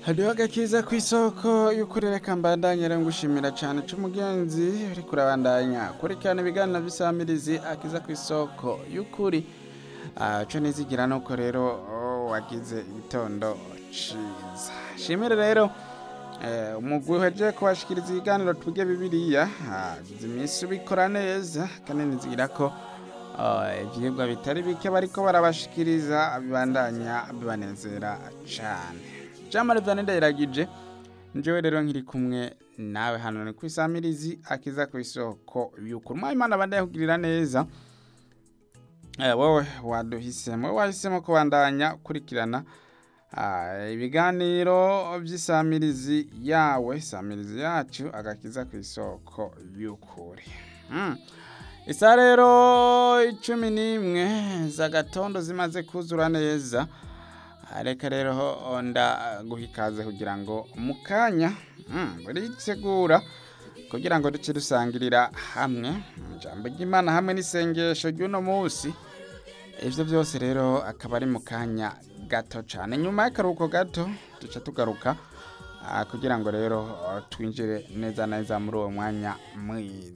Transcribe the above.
hariho agakiza ku isoko y'ukuri reka mbandanye rero ngushimira cyane c'umugenzi uriko urabandanya kurikirana ibiganiro bisamirizi akiza ku isoko y'ukuri Ah, co nizigira nuko rero oh, wagize igitondo ciza shimire rero eh, umugwi uhejeje kubashikiriza ibiganiro tuge bibiliya hagize iminsi ubikora neza kandi nizigira ko ah, ivyigwa bitari bike bariko barabashikiriza bibandanya bibanezera cane jamari vyane ndayiragije njewe rero nkiri kumwe nawe hano ni kwisamirizi akiza ku isoko y'ukuri mwayimana abandaye kugirira neza Eh, wowe waduhisemo wahisemo kubandanya ukurikirana ah, ibiganiro by'isamirizi yawe samirizi yacu agakiza ku isoko y'ukuri mm. isa rero icumi n'imwe z'agatondo zimaze kuzura neza Ah, reka rero ndaguha ikaze kugira ngo mu kanya mm, buritegura kugira ngo duce dusangirira hamwe ijambo ry'imana hamwe n'isengesho ry'uno munsi ivyo byose rero akaba ari mu kanya gato cyane nyuma y'akaruhuko gato duca tugaruka ah, kugira ngo rero ah, twinjire neza neza muri uwo mwanya mwiza